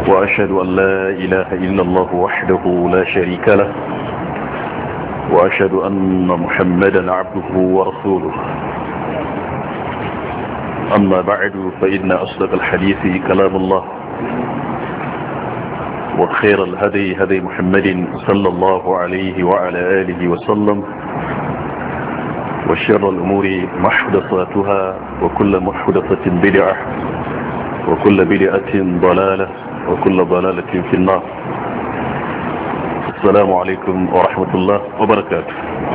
وأشهد أن لا إله إلا الله وحده لا شريك له وأشهد أن محمدا عبده ورسوله أما بعد فإن أصدق الحديث كلام الله وخير الهدي هدي محمد صلى الله عليه وعلى آله وسلم وشر الأمور محدثاتها وكل محدثة بدعة وكل بدعة ضلالة وكل ضلالة في النار السلام عليكم ورحمة الله وبركاته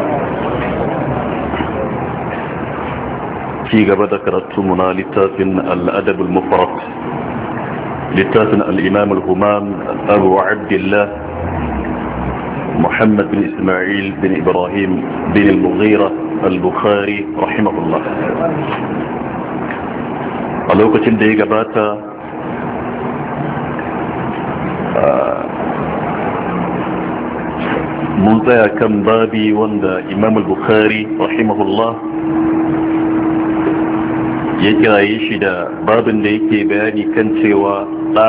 في قبل ذكرتمنا لتاف الأدب المفرط لتاف الإمام الهمام أبو عبد الله محمد بن إسماعيل بن إبراهيم بن المغيرة البخاري رحمه الله a lokacin da ya gabata mun tsaya kan babi wanda imam al-bukhari rahimahullah ya kiraye shi da babin da yake bayani kan cewa ɗa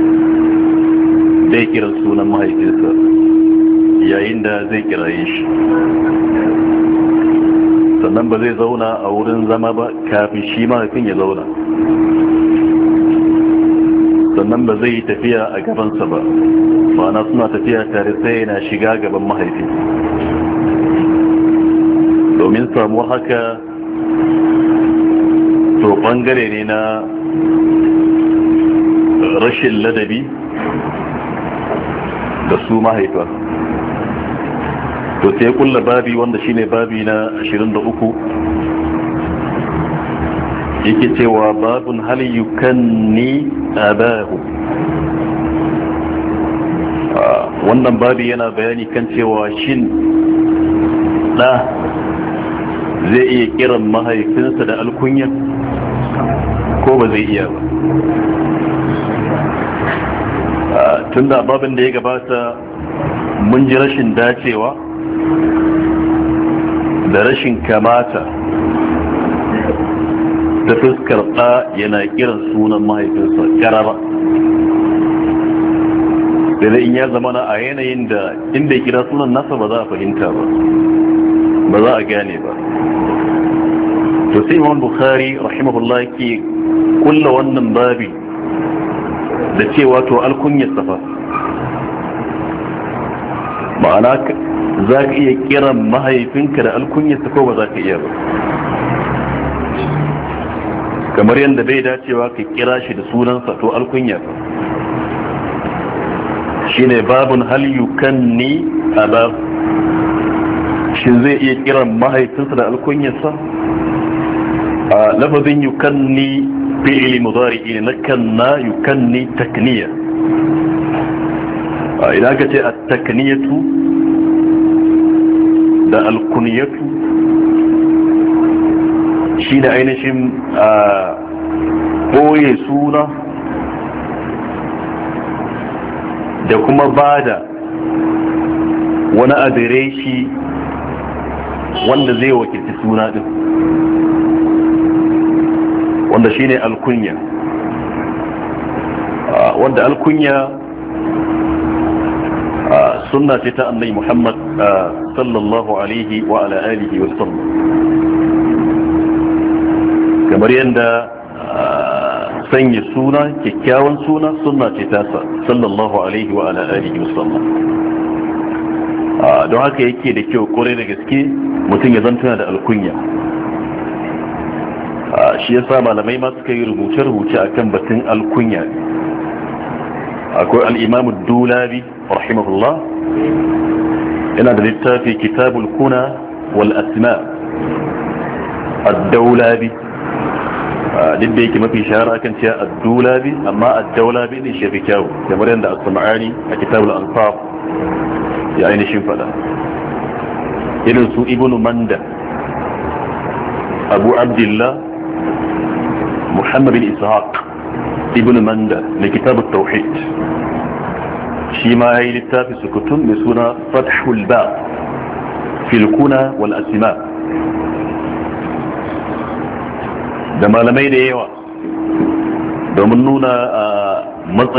zai kira sunan mahaifinsa yayin da zai kiraye shi sannan ba zai zauna a wurin zama ba kafin shi mahaifin ya zauna sannan ba zai yi tafiya a gabansa ba ma'ana suna tafiya tare sai yana shiga gaban mahaifi domin samuwar haka to bangare ne na rashin ladabi da su mahaifa to sai kulla babi wanda shine babi na 23 yake cewa babun hal yukanni abahu wannan babi yana bayani kan cewa shin da zai iya kiran mahaifinsa da alkunya ko ba zai iya ba tunda babin da ya gabata mun ji rashin dacewa da rashin kamata ta fuskar ɗa yana kiran sunan mahaifinsa ƙarara sai in ya zama na a yanayin da inda ya kira sunan nasa ba za a fahimta ba ba za a gane ba to sai imam bukhari rahimahullah ke kulla wannan babi da cewa to alkunyar safa ma'ana za ka iya kiran mahaifinka da alkunyarsa ko ba za ka iya ba kamar yadda bai dacewa ka kira shi da sunansa to alkunya shi ne babun hal yukanni aba shi zai iya kiran mahaifinsa da alkunyarsa a lafazin yukanni fi'ili mudari ne na kanna yukanni takniya idan ka ce a takniyatu da alkuniyatu shi da ainihin a ɓoye suna da kuma bada wani adireshi wanda zai wakilci suna din wanda shine alkunya wanda alkunya sunna ce ta annai muhammad sallallahu alaihi wa ala alihi wa sallam kamar yadda sanya suna kyakkyawan suna sunna ce ta sallallahu alaihi wa ala alihi wa sallam don haka yake da kyau kore da gaske mutum ya zantuna da alkunya shi yasa malamai ma suka yi rubuce-rubuce akan batun alkunya akwai al'imamu dulabi rahimahullah yana da littafi kitabul kuna wal asma ad-daulabi duk da yake mafi shahara kan cewa ad-dulabi amma ad-daulabi ne shi fi kyau kamar yadda as-sam'ani a kitabul ansaf ya ainihin fada irin su ibnu manda abu abdullah muhammad bin ishaq ibn manda na kitabut tauhid shi ma ya yi littafi sukutun mai suna fathul ba filkuna wal asima da malamai da yawa domin nuna a matsayin